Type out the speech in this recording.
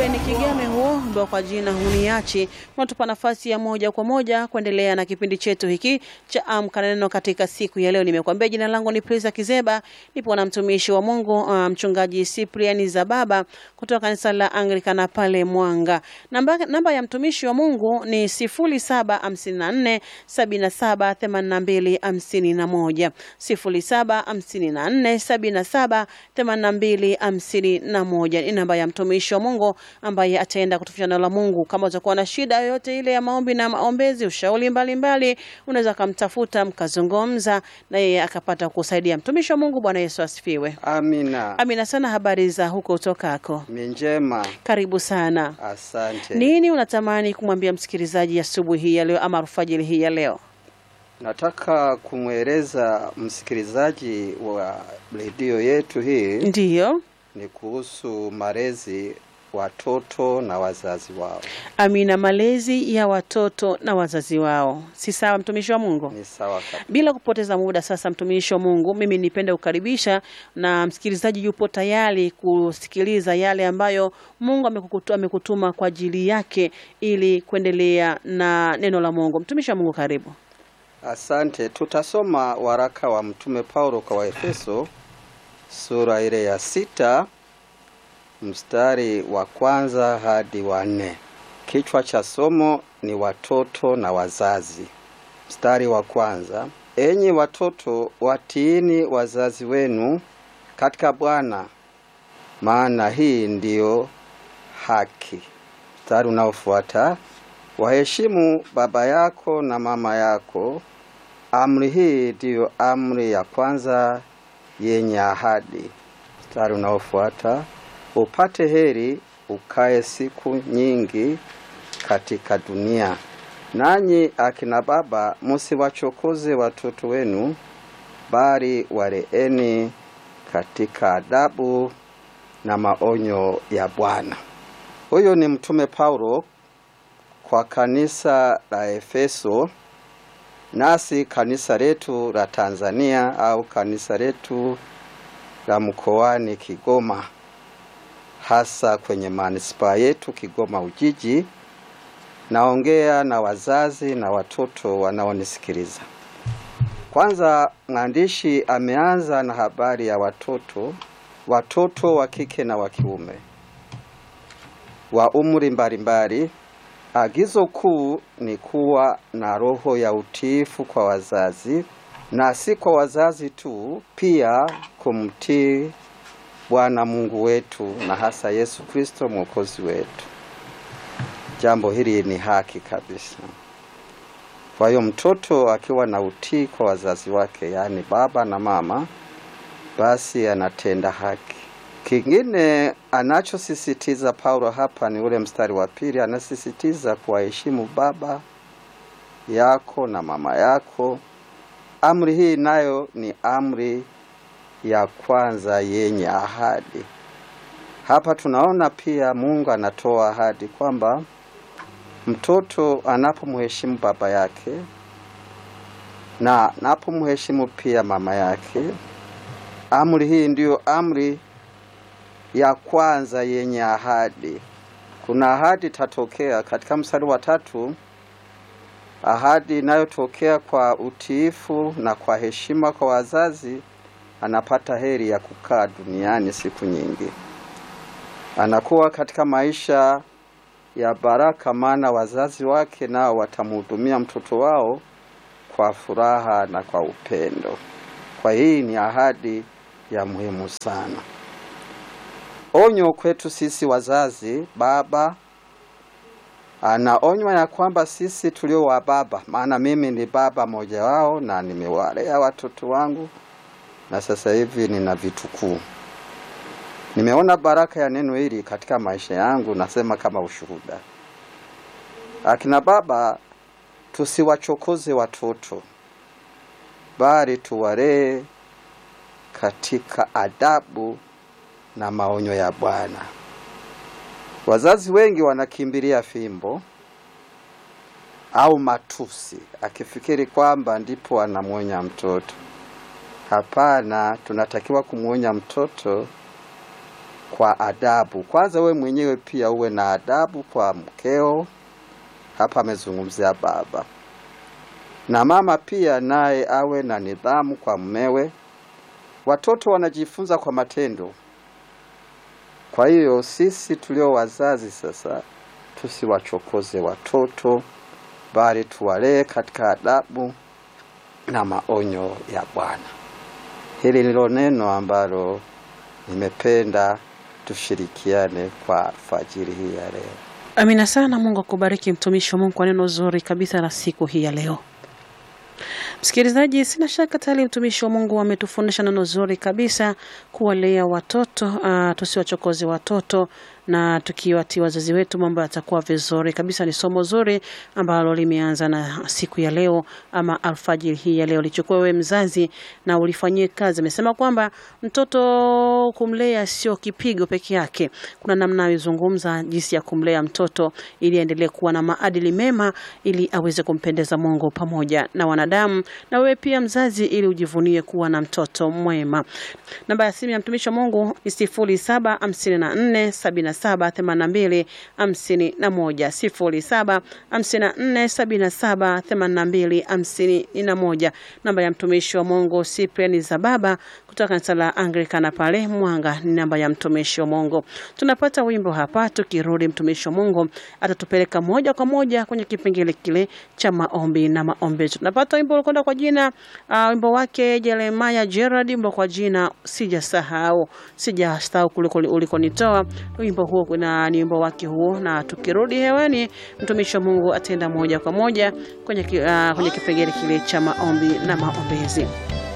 ni Kigame huo ambao kwa jina huniachi, unatupa nafasi ya moja kwa moja kuendelea na kipindi chetu hiki cha Amka na Neno katika siku ya leo. Nimekuambia jina langu ni Prisa Kizeba, nipo na mtumishi wa Mungu uh, mchungaji Cyprian Zababa kutoka kanisa la Anglikana pale Mwanga. Namba, namba ya mtumishi wa Mungu ni 0754 77 82 51 0754 77 82 51 ni namba ya mtumishi wa Mungu ambaye ataenda kutufisha neno la Mungu. Kama utakuwa na shida yoyote ile ya maombi na maombezi, ushauri mbalimbali, unaweza kumtafuta mkazungumza na yeye akapata kusaidia. Mtumishi wa Mungu, Bwana Yesu asifiwe. Amina. Amina sana. Habari za huko utokako? Ni njema. Karibu sana. Asante. Nini unatamani kumwambia msikilizaji asubuhi hii ya leo ama alfajiri hii ya leo? Nataka kumweleza msikilizaji wa redio yetu hii Ndiyo. ni kuhusu malezi watoto na wazazi wao. Amina. Malezi ya watoto na wazazi wao, si sawa, mtumishi wa Mungu? Ni sawa kabisa. Bila kupoteza muda sasa, mtumishi wa Mungu, mimi nipende kukaribisha na msikilizaji yupo tayari kusikiliza yale ambayo Mungu amekukutu- amekutuma kwa ajili yake ili kuendelea na neno la Mungu. Mtumishi wa Mungu, karibu. Asante. Tutasoma waraka wa Mtume Paulo kwa Waefeso sura ile ya sita mstari wa kwanza hadi wa nne. Kichwa cha somo ni watoto na wazazi. Mstari wa kwanza: enyi watoto, watiini wazazi wenu katika Bwana, maana hii ndiyo haki. Mstari unaofuata: waheshimu baba yako na mama yako. Amri hii ndiyo amri ya kwanza yenye ahadi. Mstari unaofuata: upate heri, ukae siku nyingi katika dunia. Nanyi akina baba, musiwachokoze watoto wenu, bali waleeni katika adabu na maonyo ya Bwana. Huyo ni Mtume Paulo kwa kanisa la Efeso, nasi kanisa letu la Tanzania au kanisa letu la mkoani Kigoma, hasa kwenye manispaa yetu Kigoma Ujiji. Naongea na wazazi na watoto wanaonisikiliza. Kwanza, mwandishi ameanza na habari ya watoto, watoto wa kike na wa kiume wa umri mbalimbali. Agizo kuu ni kuwa na roho ya utiifu kwa wazazi, na si kwa wazazi tu, pia kumtii Bwana Mungu wetu na hasa Yesu Kristo mwokozi wetu. Jambo hili ni haki kabisa. Kwa hiyo mtoto akiwa na utii kwa wazazi wake, yaani baba na mama, basi anatenda haki. Kingine anachosisitiza Paulo hapa ni ule mstari wa pili, anasisitiza kuwaheshimu baba yako na mama yako. Amri hii nayo ni amri ya kwanza yenye ahadi. Hapa tunaona pia Mungu anatoa ahadi kwamba mtoto anapomheshimu baba yake na anapomheshimu pia mama yake, amri hii ndiyo amri ya kwanza yenye ahadi. Kuna ahadi itatokea katika mstari wa tatu, ahadi inayotokea kwa utiifu na kwa heshima kwa wazazi, anapata heri ya kukaa duniani siku nyingi, anakuwa katika maisha ya baraka, maana wazazi wake nao watamhudumia mtoto wao kwa furaha na kwa upendo. Kwa hii ni ahadi ya muhimu sana. Onyo kwetu sisi wazazi, baba anaonywa ya kwamba sisi tulio wa baba, maana mimi ni baba mmoja wao na nimewalea watoto wangu na sasa hivi nina vitukuu. Nimeona baraka ya neno hili katika maisha yangu, nasema kama ushuhuda. Akina baba, tusiwachokoze watoto, bali tuwalee katika adabu na maonyo ya Bwana. Wazazi wengi wanakimbilia fimbo au matusi, akifikiri kwamba ndipo anamwonya mtoto. Hapana, tunatakiwa kumwonya mtoto kwa adabu. Kwanza we mwenyewe pia uwe na adabu kwa mkeo. Hapa amezungumzia baba, na mama pia naye awe na nidhamu kwa mmewe. Watoto wanajifunza kwa matendo. Kwa hiyo sisi tulio wazazi sasa tusiwachokoze watoto, bali tuwalee katika adabu na maonyo ya Bwana. Hili ndilo neno ambalo nimependa tushirikiane kwa alfajiri hii ya leo. Amina sana. Mungu akubariki mtumishi wa Mungu kwa neno zuri kabisa la siku hii ya leo. Msikilizaji, sina shaka tayari mtumishi wa Mungu ametufundisha neno zuri kabisa kuwalea watoto, uh, tusiwachokoze watoto na tukiwatii wazazi wetu mambo yatakuwa vizuri kabisa. Ni somo zuri ambalo limeanza na siku ya leo ama alfajiri hii ya leo. Lichukue wewe mzazi na ulifanyie kazi. Amesema kwamba mtoto kumlea sio kipigo peke yake, kuna namna alizungumza jinsi ya kumlea mtoto ili aendelee kuwa na maadili mema, ili aweze kumpendeza Mungu pamoja na wanadamu, na wewe pia mzazi, ili ujivunie kuwa na mtoto mwema. Namba ya simu ya mtumishi wa Mungu ni sifuri saba hamsini na nne sabini na saba themanini na mbili hamsini na moja sifuri saba hamsini na nne sabini na saba themanini na mbili hamsini na moja. Namba ya mtumishi wa Mungu Cyprian Zababa kutoka kanisa la Anglikana pale Mwanga ni namba ya mtumishi wa Mungu. Tunapata wimbo hapa, tukirudi mtumishi wa Mungu atatupeleka moja kwa moja kwenye kipengele kile cha maombi na maombezo. Tunapata wimbo ulikwenda kwa jina uh, wimbo wake Jeremiah Gerard, wimbo kwa jina sijasahau, sijasahau kuliko ulikonitoa. Wimbo huo kuna ni wimbo wake huo, na tukirudi hewani mtumishi wa Mungu ataenda moja kwa moja kwenye, uh, kwenye kipengele kile cha maombi na maombezi.